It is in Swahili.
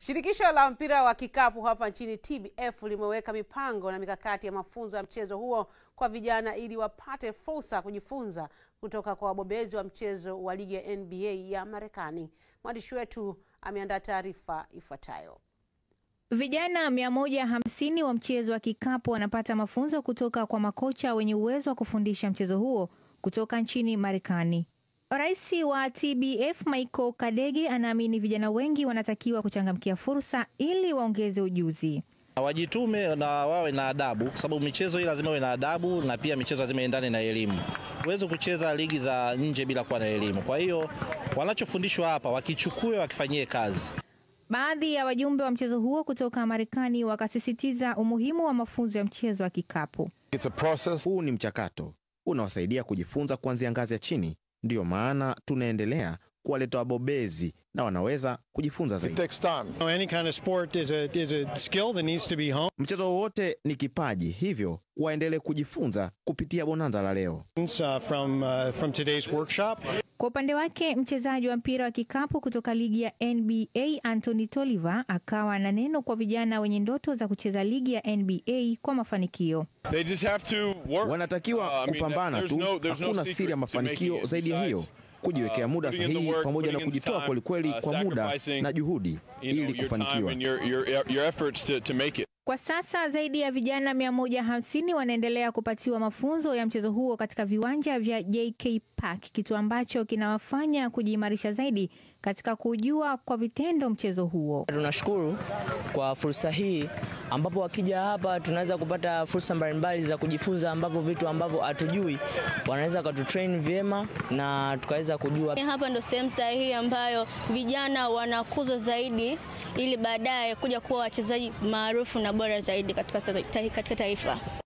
Shirikisho la mpira wa kikapu hapa nchini TBF limeweka mipango na mikakati ya mafunzo ya mchezo huo kwa vijana ili wapate fursa kujifunza kutoka kwa wabobezi wa mchezo wa ligi ya NBA ya Marekani. Mwandishi wetu ameandaa taarifa ifuatayo. Vijana 150 wa mchezo wa kikapu wanapata mafunzo kutoka kwa makocha wenye uwezo wa kufundisha mchezo huo kutoka nchini Marekani. Rais wa TBF Michael Kadege anaamini vijana wengi wanatakiwa kuchangamkia fursa ili waongeze ujuzi. Wajitume na wawe na adabu, kwa sababu michezo hii lazima iwe na adabu, na pia michezo lazima iendane na elimu. Huwezi kucheza ligi za nje bila kuwa na elimu. Kwa hiyo wanachofundishwa hapa wakichukue, wakifanyie kazi. Baadhi ya wajumbe wa mchezo huo kutoka Marekani wakasisitiza umuhimu wa mafunzo ya mchezo wa kikapu. It's a process. Huu ni mchakato unawasaidia kujifunza kuanzia ngazi ya chini. Ndiyo maana tunaendelea kuwaleta wabobezi na wanaweza kujifunza zaidi. Any kind of sport is a, is a skill that needs to be honed. Mchezo wowote ni kipaji, hivyo waendelee kujifunza kupitia bonanza la leo. Uh, from, uh, from today's workshop. Kwa upande wake mchezaji wa mpira wa kikapu kutoka ligi ya NBA Anthony Tolliver akawa na neno kwa vijana wenye ndoto za kucheza ligi ya NBA kwa mafanikio. They just have to work. Wanatakiwa Uh, I mean, kupambana there's tu, no- there's no hakuna secret siri ya to mafanikio making it zaidi ya hiyo, besides, kujiwekea uh, muda putting in the sahihi work, pamoja na putting in the kujitoa time, kwelikweli uh, kwa muda sacrificing, na juhudi you know, ili your time kufanikiwa. and your, your, your efforts to, to make it. Kwa sasa zaidi ya vijana 150 wanaendelea kupatiwa mafunzo ya mchezo huo katika viwanja vya JK Park, kitu ambacho kinawafanya kujiimarisha zaidi katika kujua kwa vitendo mchezo huo. Tunashukuru kwa fursa hii ambapo wakija hapa tunaweza kupata fursa mbalimbali za kujifunza, ambapo vitu ambavyo hatujui wanaweza wakatutrain vyema na tukaweza kujua. Hapa ndo sehemu sahihi ambayo vijana wanakuzwa zaidi ili baadaye kuja kuwa wachezaji maarufu na bora zaidi katika, katika taifa.